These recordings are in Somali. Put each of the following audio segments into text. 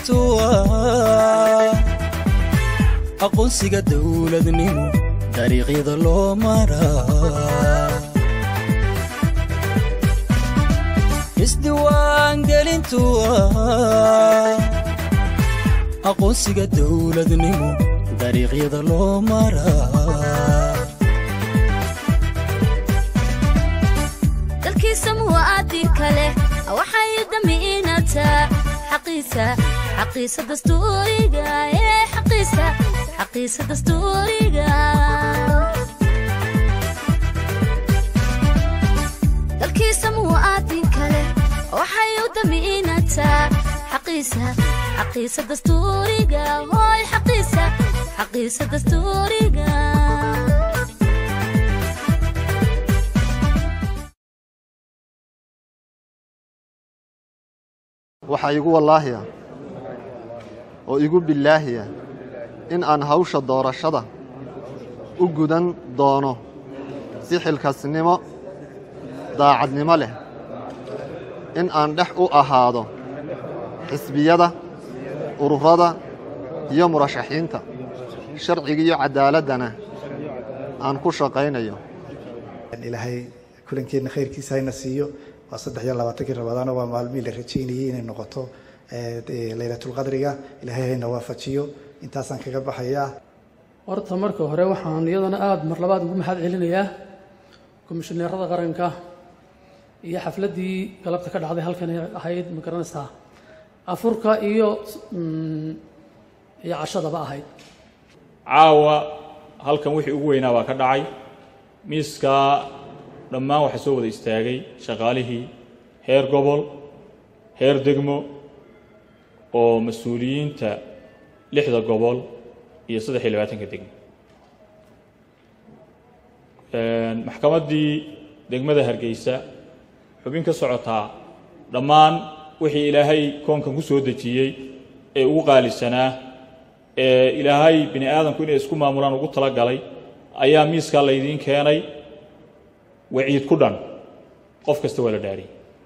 gelintu ah aqoonsiga dowladnimo dariiqyada loo maraa isdiiwaangelintu ah aqoonsiga dowladnimo dariiqyada loo maraa dalkiisa muwaadinka leh waxay damiinataa xaqiisa xaqiisa dastuuriga ee xaqiisa xaqiisa dastuuriga dalkiisa muwaadinka leh waxay u damiinataa xaqiisa xaqiisa dastuuriga hooy xaqiisa xaqiisa dastuuriga waxaa igu wallaahiya oo igu billaahiya in aan hawsha doorashada u gudan doono si xilkasnimo daacadnimo leh in aan dhex u ahaado xisbiyada ururada iyo murashaxiinta sharciga iyo caddaaladdana aan ku shaqaynayo ilaahay kulankeenna khayrkiisa hayna siiyo waa saddex iyo labaatankii rabadaano waa maalmihii la rajaynayey inay noqoto laylatulqadriga ilaahay hayna waafajiyo intaasaan kaga baxayaa horta marka hore waxaan iyadana aada mar labaad ugu mahad celinayaa komishineerada qaranka iyo xafladdii galabta ka dhacday halkan ahayd ma garanaysaa afurka iyo iyo cashadaba ahayd caawa halkan wixii ugu weynaa baa ka dhacay miiskaa dhammaan waxaa soo wada istaagay shaqaalihii heer gobol heer degmo oo mas-uuliyiinta lixda gobol iyo saddex iyo labaatanka degmo maxkamaddii degmada hargeysa xubin ka socotaa dhammaan wixii ilaahay koonkan ku soo dejiyey ee ugu qaalisanaa ee ilaahay bini aadamku inay isku maamulaan ugu tala galay ayaa miiskaa laydiin keenay waciid ku dhan qof kasta waa la dhaariyey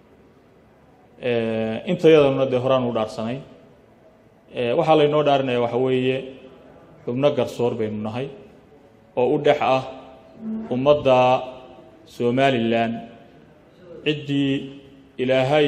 intayadana dee horaan u dhaarsanay waxaa laynoo dhaarinaya waxa weeye xubno garsoor baynu nahay oo u dhex ah ummadda somalilan ciddii ilaahay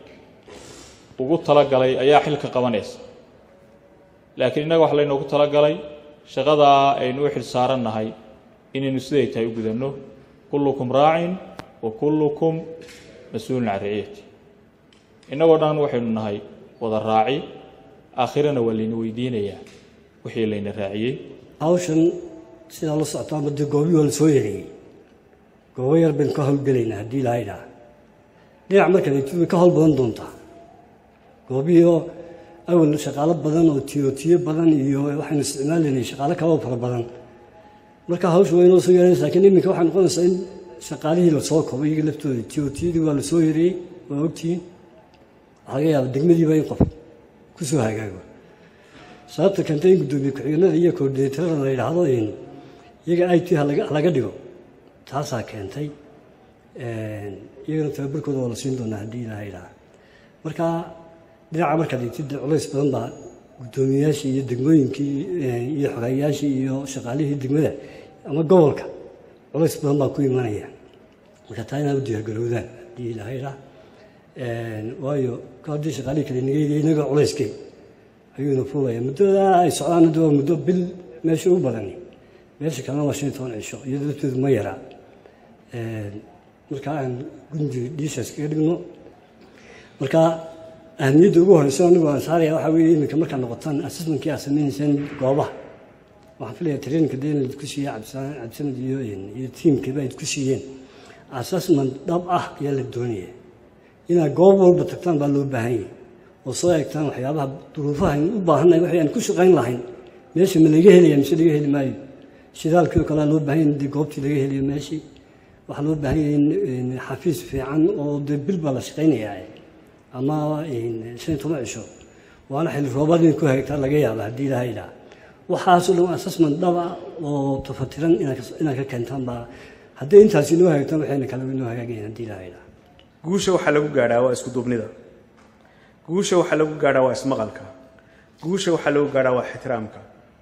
ugu talagalay ayaa xilka qabanaysa laakiin innaga waxa laynoogu talagalay shaqadaa aynu u xil saarannahay inaynu siday tahay u gudanno kullukum raacin wa kullukum mas-uulun can raciyati innagoo dhan waxaynu nahay wada raaci aakhirana waa layna weydiinayaa wixii layna raaciyey hawshan sidaa la socotaa muddo goobii waa la soo yareeyey goobo yar baynu ka howlgelaynaa haddii ilahaydhaa dhinac markale way ka howl badan doontaa goobihii oo awal shaqaalo badan oo tiyotiyo badan iyo waxaynu isticmaalaynay shaqaalo kaloo fara badan marka hawsha waa inoo soo yaranaysa lakiin iminka waxay noqonaysaa in shaqaalihii lasoo kobo iyaga laftooda tiyotiyadii waa lasoo yareeyey waa ogtihiin waxaa laga yaaba degmadiiba in qof ku soo hagaago sababta keentay in guddoomiye ku-xigeenada iyo koordineetarada la yidhaahdo iyaga i t halaga dhigo taasaa keentay iyagana tababarkooda waa la siin doonaa haddii ilaha yidhaha marka dhinaca markaad igtid culays badan baa guddoomiyeyaashii iyo degmooyinkii iyo xogeeyayaashii iyo shaqaalihii degmada ama gobolka culays badan baa ku imanaya marka taa inaad u diyaargarowdaan haddii ilaha yidhaha waayo haddii shaqaalihii kale nageydiya inaga culayskay ayuuna fuulaya muddada ay socdaan hadda waa muddo bil meesha u badani meesha kalena waa shan iyo toban cisho iyadoo laftoodu ma yaraa marka aan gundi dhiishaas kaga dhigno marka ahamiyadda ugu horeysa anigu aan saaraya waxaa weeye iminka markaad noqotaan assessmentkii aad sameynaysaan goobaha waxaan filaya traininka dee inaad ku siiya cabdisanad iyo iyo tiimkiiba ayd ku siiyeen assessment dhab ah ayaa la doonaya inaad goob walba tagtaan baa loo baahan yahay oo soo eegtaan waxyaabaha duruufaha aynu u baahannahay waxay aan ku shaqayn lahayn meesha ma laga helaya mise laga heli maayo shidaalkii oo kalea loo baahan yahay dee goobtii laga helayo meeshii waxaa loo baahan yahay in xafiis fiican oo dee bil baa la shaqaynayaa ama shan iyo toban cisho waana xilli roobaad inay ku hagaagtaa laga yaaba haddii ilaha idhaa waxaasoo dhan assessment dhaba oo tafatiran inaad ka keentaan baa haddii intaasi inoo hagaagtaan waxayna kale inoo hagaagayan haddii ilaha idhaa guusha waxaa lagu gaadhaa waa isku duubnida guusha waxaa lagu gaadhaa waa ismaqalka guusha waxaa lagu gaadhaa waa ixtiraamka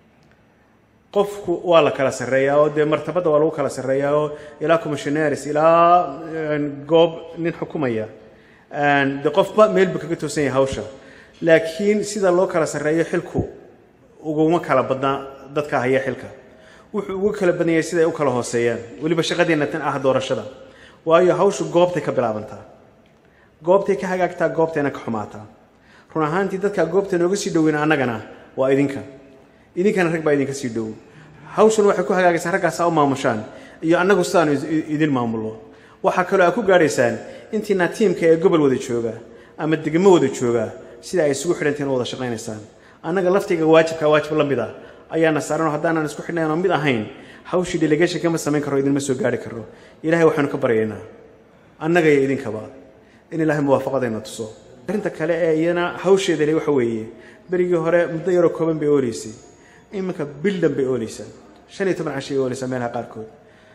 qofku waa la kala sarreeyaa oo dee martabadda waa lagu kala sarreeyaa oo ilaa commissionaris ilaa goob nin xukumaya de qofba meel buu kaga toosan yahay hawsha laakiin sida loo kala sarreeyo xilku uguma kala badnaa dadka haya xilka wuxuu ugu kala badan yahay sida ay u kala hooseeyaan weliba shaqadeenna tan ah doorashada waayo hawshu goobtay ka bilaabantaa goobtay ka hagaagtaa goobtayna ka xumaataa run ahaantii dadkaa goobta nooga sii dhoweyna annagana waa idinka idinkana rag baa idinka sii dhow hawshan waxay ku hagaagaysaa raggaasaa u maamushaan iyo annagu sidaanu idin maamullo waxaa kaloo aad ku gaadhaysaan intiina tiimka ee gobol wada jooga ama degmo wada jooga sida ay isugu xidhantiin u wada shaqaynaysaan annaga laftiga waajibka waajib la mid ah ayaana saaran oo haddaanan isku xidhnayn oo mid ahayn hawshii delegation kama samayn karo idinma soo gaari karo ilaahay waxaanu ka baryaynaa annaga iyo idinkaba in ilaahay muwaafaqadayna tuso arrinta kale ee iyana hawsheeda le waxa weeye berigii hore muddo yaroo kooban bay ooleysay iminka bildan bay ooleysaa shan iyo toban cashay ooleysaa meelaha qaarkood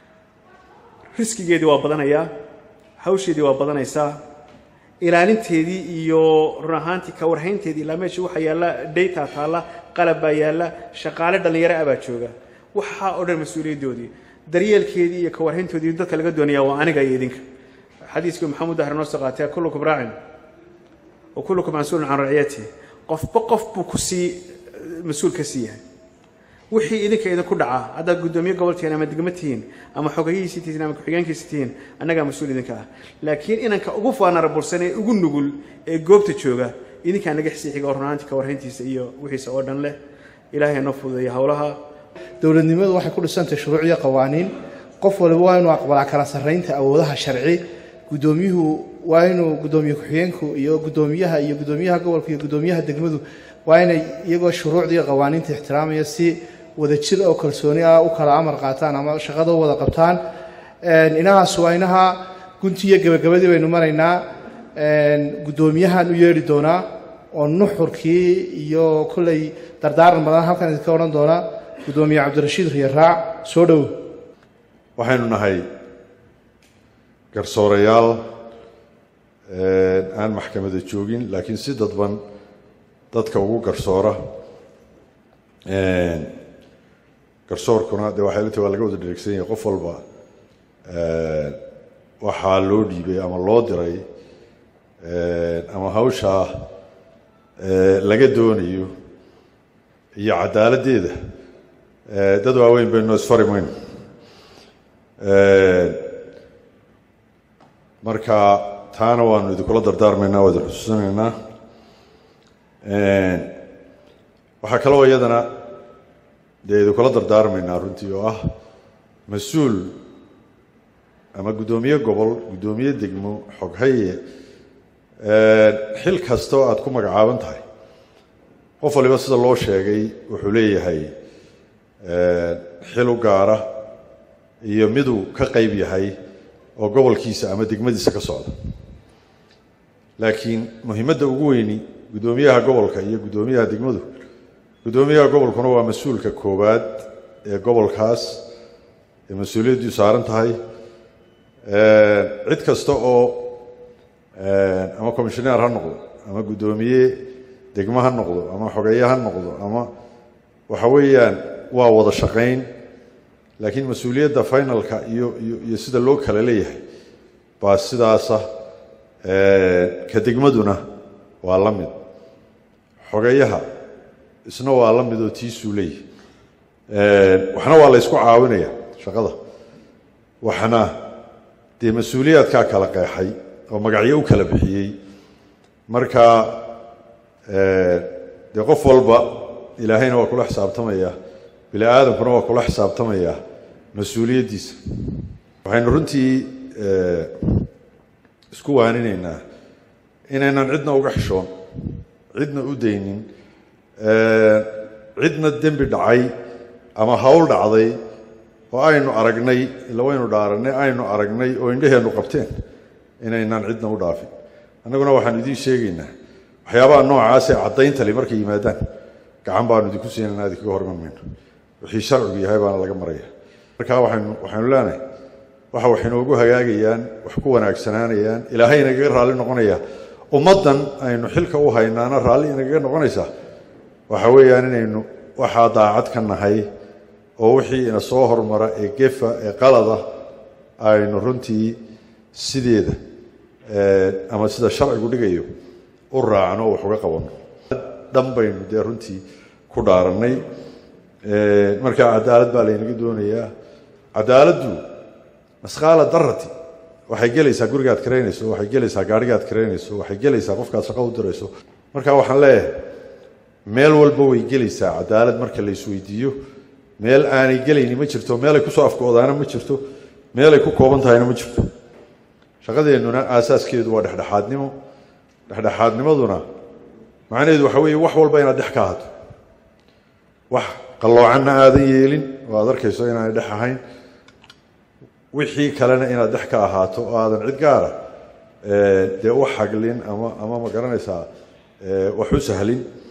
riskigeedii waa badanayaa hawsheedii waa badanaysaa ilaalinteedii iyo run ahaantii ka warhaynteedii ilaa meeshii waxaa yaalla dayta taalla qalab baa yaalla shaqaale dhallinyaro ah baa jooga waxaa oo dhan mas-uuliyaddoodii daryeelkeedii iyo ka warhayntoodii dadka laga doonaya waa aniga iyo idinka xadiiskii maxamuud dahar noo soo qaatay kullukum raacin wa kullukum mas-uulun can raciyati qofba qof buu ku sii mas-uul ka sii yahay wixii idinka idinku dhaca haddaad guddoomiye gobol tihiin ama degmo tihiin ama xogayihiisii tihiin ama ku-xigeenkiisi tihiin annagaa mas-uul idinka ah laakiin inanka ugu faanarabursan ee ugu nugul ee goobta jooga idinkaa naga xisii xiga oo runaantii ka warhayntiisa iyo wixiisa oo dhan leh ilaahay noo fududeeya howlaha dowladnimadu waxay ku dhisantahay shuruuc iyo qawaaniin qof waliba waa inuu aqbalaa kala sarraynta awoodaha sharci guddoomiyuhu waa inuu guddoomiye ku-xigeenku iyo guddoomiyaha iyo guddoomiyaha gobolka iyo guddoomiyaha degmadu waa inay iyagoo shuruucda iyo qawaaniinta ixtiraamaya si wadajir oo kalsooni ah u kala amar qaataan ama shaqada u wada qabtaan inahaas waa inaha gunti iyo gebagabadii baynu maraynaa guddoomiyahan u yeedhi doonaa oo nuxurkii iyo kolley dardaaran badan halkan idinka odhan doonaa guddoomiye cabdirashiid riyaraac soo dhow waxaynu nahay garsoorayaal aan maxkamada joogin laakiin si dadban dadka ugu garsoora garsoorkuna dee waxay lata waa laga wada dheregsan yahay qof walba waxaa loo dhiibay ama loo diray ama hawshaa laga doonayo iyo cadaaladdeeda dad waaweyn baynu isfari mayno marka taana waanu idinkula dardaarmaynaa waa idin xusuusinaynaa waxaa kaloo iyadana dee idinkula dardaarmaynaa runtii oo ah mas-uul ama guddoomiye gobol guddoomiye degmo xoghaye xil kasta oo aad ku magacaaban tahay qof waliba sida loo sheegay wuxuu leeyahay xil u gaara iyo miduu ka qayb yahay oo gobolkiisa ama degmadiisa ka socda laakiin muhiimadda ugu weyni guddoomiyaha gobolka iyo guddoomiyaha degmadu guddoomiyaha gobolkuna waa mas-uulka koowaad ee gobolkaas ee mas-uuliyaddu saaran tahay cid kasta oo ama commissioneer ha noqdo ama guddoomiye degmo ha noqdo ama xogeeye ha noqdo ama waxa weeyaan waa wada shaqayn laakiin mas-uuliyadda finalka iyo iyo iyo sida loo kala leeyahay baa sidaasa ka degmaduna waa la mid xogeyaha isna waa la mid oo tiisuu leeyahay waxna waa la ysku caawinaya shaqada waxna dee mas-uuliyaadkaa kala qeexay oo magacyo u kala bixiyey marka dee qof walba ilaahayna waa kula xisaabtamaya bini aadamkuna waa kula xisaabtamaya mas-uuliyaddiisa waxaynu runtii isku waaninaynaa inaynan cidna uga xishoon cidna u daynin cidna dembi dhacay ama hawl dhacday oo aynu aragnay ila waynu dhaaranay aynu aragnay oo indhaheennu qabteen inaynan cidna u dhaafin annaguna waxaanu idiin sheegaynaa waxyaabaha noocaasee caddayntali markay yimaadaan gacan baanu idinku siinayna idinkaga horman mayno wixii sharcigu yahay baana laga maraya marka waxaynu waxaynu leenahay waxa wax inoogu hagaagayaan wax ku wanaagsanaanayaan ilaahay inagaga raalli noqonaya ummaddan aynu xilka u haynaana raalli inagaga noqonaysaa waxa weeyaan inaynu waxaa daacad ka nahay oo wixii ina soo hormara ee gefa ee qalada aynu runtii sideeda ama sida sharcigu dhigayo u raacno oo wax uga qabanno dhan baynu dee runtii ku dhaarannay markaa cadaalad baa laynaga doonayaa cadaaladdu masqaala darati waxay gelaysaa gurigaad karaynayso waxay gelaysaa gaadhigaad karaynayso waxay gelaysaa qofkaad shaqo u dirayso marka waxaan leeyahay meel walba way gelaysaa cadaalad marka la isweydiiyo meel aanay gelayni ma jirto meelay kusoo afkoodaana ma jirto meelay ku kooban tahayna ma jirto shaqadeennuna aasaaskeedu waa dhexdhexaadnimo dhexdhexaadnimaduna macnaheedu waxa weeye wax walba inaad dhex ka ahato wax qalloocanna aadan yeelin oo aad arkayso inaanay dhex ahayn wixii kalena inaad dhex ka ahaato oo aadan cid gaara dee u xaglin ama ama ma garanaysaa wax u sahlin